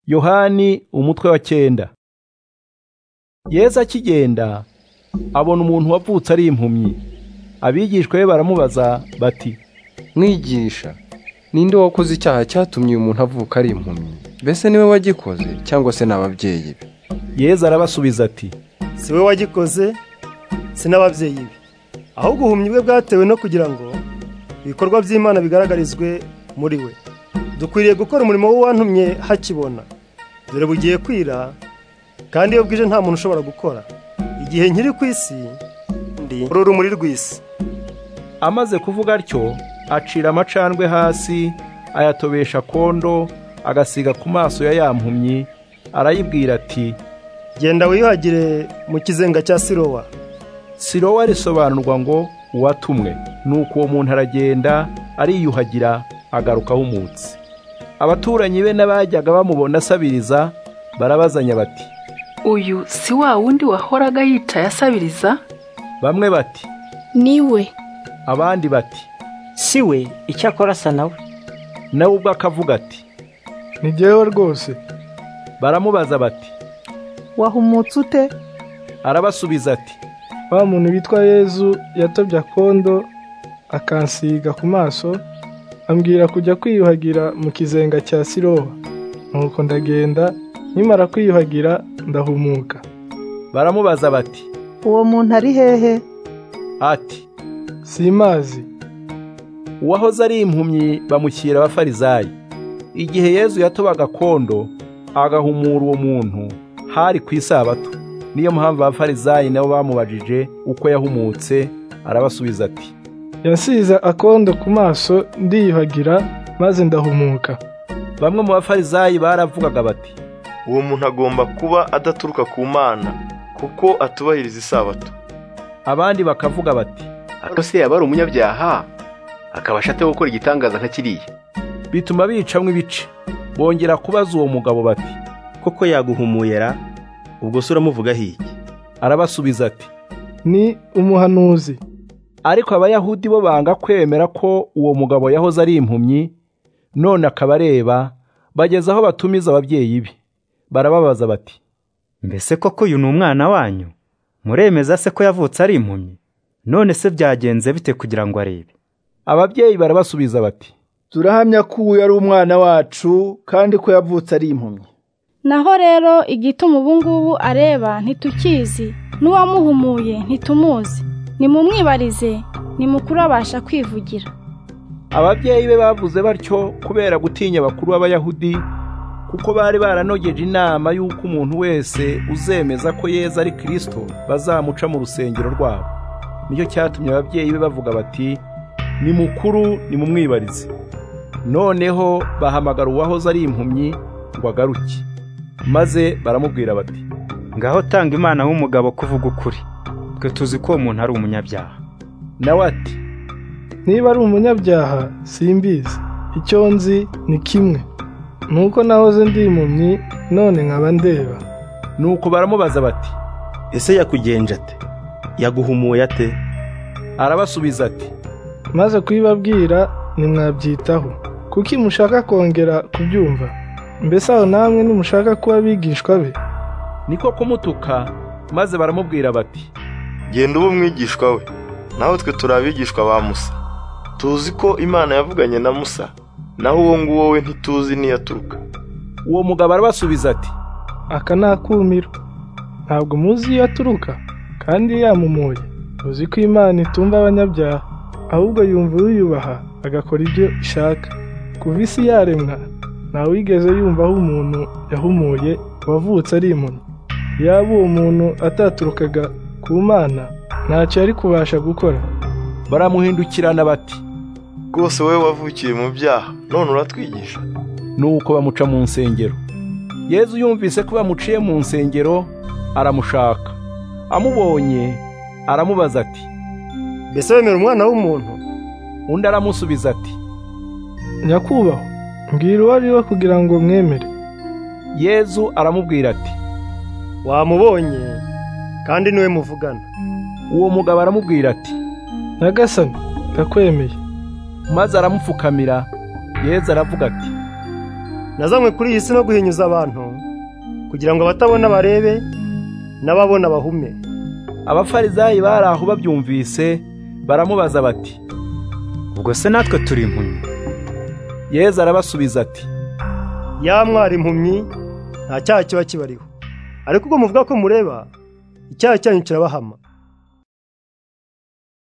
yohani umutwe wa cyenda yesu akigenda abona umuntu wavutse ari impumyi abigishwa be baramubaza bati mwigisha ninde wakoze icyaha cyatumye uyu muntu avuka ari impumyi mbese niwe wagikoze cyangwa se ni ababyeyi be yesu arabasubiza ati si we wagikoze si n'ababyeyi be ahubwo ubuhumyi bwe bwatewe no kugira ngo ibikorwa by'imana bigaragarizwe muri we dukwiriye gukora umurimo w'uwantumye hakibona dore bugiye kwira kandi iyo bwije nta muntu ushobora gukora igihe nkiri ku isi ndi uru rumuri rw'isi amaze kuvuga atyo acira amacandwe hasi ayatobesha kondo agasiga ku maso ya ya mpumyi arayibwira ati genda wiyuhagire mu kizenga cya sirowa sirowa risobanurwa ngo uwatumwe nuko uwo muntu aragenda ariyuhagira agaruka ahumutse abaturanyi be n'abajyaga bamubona asabiriza barabazanya bati uyu si wa wundi wahoraga yicaye asabiriza bamwe bati niwe abandi bati si we icyakora asa nawe nawe ubwo akavuga ati ni jyewe rwose baramubaza bati wahumutse ute arabasubiza ati wa muntu witwa yezu yatobye akondo akansiga ku maso ambwira kujya kwiyuhagira mu kizenga cya siroba nuko ndagenda nkimara kwiyuhagira ndahumuka baramubaza bati uwo muntu ari hehe ati simazi uwahoze ari impumyi bamushyira abafarizayi igihe yezu yatobaga kondo agahumura uwo muntu hari ku isabato niyo mpamvu abafarizayi nabo bamubajije uko yahumutse arabasubiza ati yasize akondo ku maso ndiyuhagira maze ndahumuka bamwe mu bafarizayi baravugaga bati uwo muntu agomba kuba adaturuka ku mana kuko atubahiriza isabato abandi bakavuga bati ariko se yaba ari umunyabyaha akabasha ate gukora igitangaza nka kiriya bituma bicamwa ibice bongera kubaza uwo mugabo bati koko yaguhumuyera ubwo se uramuvuga hiki arabasubiza ati ni umuhanuzi ariko abayahudi bo banga kwemera ko uwo mugabo yahoze ari impumyi none akaba areba bageze aho batumiza ababyeyi be barababaza bati mbese koko uyu ni umwana wanyu muremeza se ko yavutse ari impumyi none se byagenze bite kugira ngo arebe ababyeyi barabasubiza bati turahamya ko uyu ari umwana wacu kandi ko yavutse ari impumyi naho rero igituma ubu ngubu areba ntitukizi n'uwamuhumuye ntitumuzi nimumwibarize nimukuru abasha kwivugira ababyeyi be bavuze batyo kubera gutinya abakuru b'abayahudi kuko bari baranogeje inama y'uko umuntu wese uzemeza ko yeza ari kirisito bazamuca mu rusengero rwabo nicyo cyatumye ababyeyi be bavuga bati ni mukuru nimumwibarize noneho bahamagara uwahoze ari impumyi ngo agaruke maze baramubwira bati ngaho tanga imana w'umugabo kuvuga ukuri twe tuzi ko uwo muntu ari umunyabyaha nawe ati niba ari umunyabyaha simbizi icyo nzi ni kimwe nuko nahoze ndi impumyi none nkaba ndeba nuko baramubaza bati ese yakugenje ate yaguhumuye ate arabasubiza ati maze kubibabwira ntimwabyitaho kuki mushaka kongera kubyumva mbese aho namwe nimushaka kuba abigishwa be niko kumutuka maze baramubwira bati genda uba umwigishwa we naho twe turi abigishwa ba musa tuzi ko imana yavuganye na musa naho uwo nguwo we ntituzi n'iyaturuka uwo mugabo arabasubiza ati aka ni akumiro ntabwo muzi iyo aturuka kandi yamumuye tuzi ko imana itumva abanyabyaha ahubwo yumva uyubaha agakora ibyo ishaka kuva isi yaremwa ntawigeze yumvaho umuntu yahumuye wavutse ari impumyi yaba uwo muntu ataturukaga ku mana ntacyo yari kubasha gukora baramuhindukirana bati rwose wowe wavukiye mu byaha none uratwigisha nuko bamuca mu nsengero yezu yumvise ko bamuciye mu nsengero aramushaka amubonye aramubaza ati mbese wemera umwana w'umuntu undi aramusubiza ati nyakubahwa mbwira uwo ari we kugira ngo mwemere yezu aramubwira ati wamubonye kandi niwe muvugana uwo mugabo aramubwira ati nagasani ndakwemeye maze aramupfukamira yezu aravuga ati nazanywe kuri iyi si no guhinyuza abantu kugira ngo abatabona barebe n'ababona bahume abafarizayi bari aho babyumvise baramubaza bati ubwo se natwe turi impumyi yezu arabasubiza ati yamwara impumyi nta cyaha kiba kibariho ariko ubwo muvuga ko mureba icyaha cyanyu kirabahama